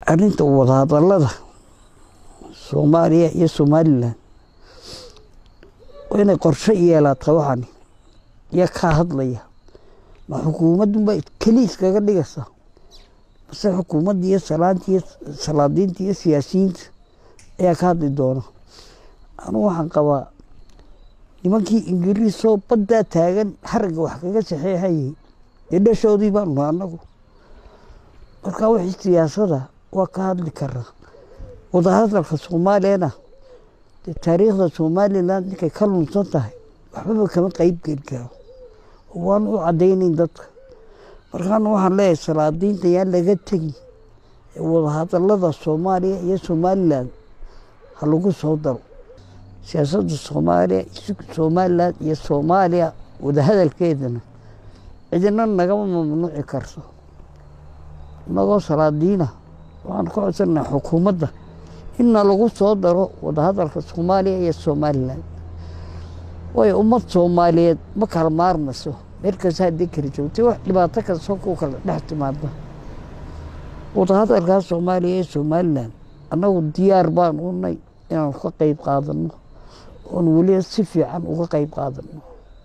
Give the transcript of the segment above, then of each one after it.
arrinta wadahadallada soomaaliya iyo somalilan waa inay qorshe yeelaata waxani iyo kaa hadlaya ma xukuumadunba keliis kaga dhigaysa mase xukuumadda iyo salaanta iyo salaadiinta iyo siyaasiyiinta ayaa ka hadli doona anugu waxaan qabaa nimankii ingiriisoo baddaa taagan haragga wax kaga saxeexayay dee dhashoodii baanu anagu marka wixii siyaasada waa ka hadli karaa wadahadalka soomaaliyana dee taariikhda somalilan ninkay ka lunsan tahay waxbaba kama qeyb geli karo waan u caddaynayn dadka markaana waxaan leeyahay salaadiinta yaan laga tegin ee wadahadalada soomaaliya iyo somalilan ha lagu soo daro siyaasadda soomaaliya somalilan iyo soomaaliya wadahadalkeedana cidina nagama mamnuuci karto inagoo salaadiina waxaan ka codsanaa xukuumadda inna lagu soo daro wadahadalka soomaaliya iyo somalilan waayo ummad soomaaliyeed ma kala maarmayso meel kasta haddii kala joogtay wax dhibaato kasta ku kala dhex timaada wadahadalkaa soomaaliya iyo somalilan annagu diyaar baan unay inaan ka qeyb qaadano oon weliba si fiican uga qeyb qaadano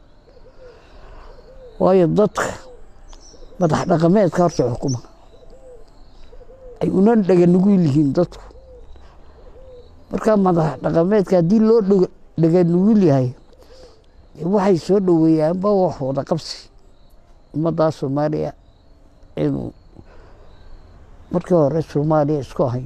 waayo dadka madax dhaqameedka horta xukuma ay una dhaganugul yihiin dadku markaa madax dhaqameedka haddii loo dhaganugul yahay waxay soo dhoweeyaanba wax wada qabsi ummaddaa soomaaliya inuu markii hore soomaaliya isku ahayn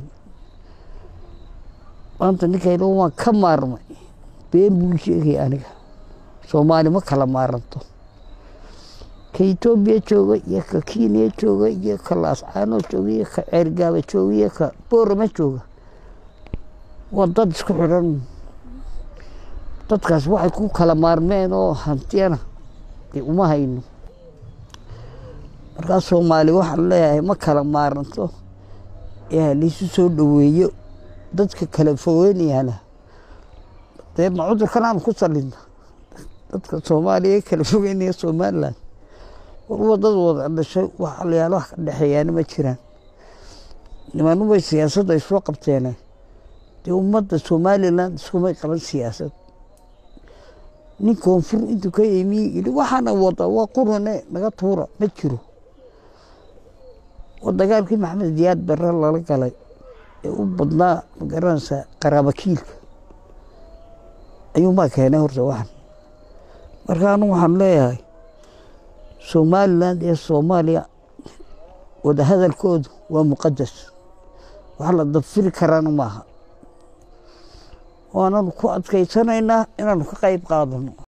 maanta ninkayla waan ka maarmay been buu sheegay aniga soomaali ma kala maaranto ka etoobiya jooga iyo ka kenya jooga iyo ka laascaano jooga iyo ka ceergaaba jooga iyo ka boorama jooga waa dad isku xidhan dadkaas waxay ku kala maarmeen oo hantiyana dee uma hayno markaa soomaali waxaan leeyahay ma kala maaranto ee halaisu soo dhoweeyo dadka kala fogeynayaana dee ma cudurkan aan ku salina dadka soomaaliya kala fogeynaya somalilan warwa dad wada dhashay wax alayaal wax ka dhexeeyaana ma jiraan nimanubay siyaasadda ay soo qabteene dee ummadda somalilan iskumay qaban siyaasad nin koonfur intuu ka yimi yidhi waxaana wada waa qurane naga tuura ma jiro waa dagaalkii maxamed diyaad bare lala galay ee u badnaa magaranaysa qaraabakiilka ayuunbaa keenay horta waxan marka anu waxaan leeyahay somalilan iyo soomaaliya wadahadalkoodu waa muqadas wax la dabfiri karaana maaha waananu ku adkaysanaynaa inaanu ka qeyb qaadano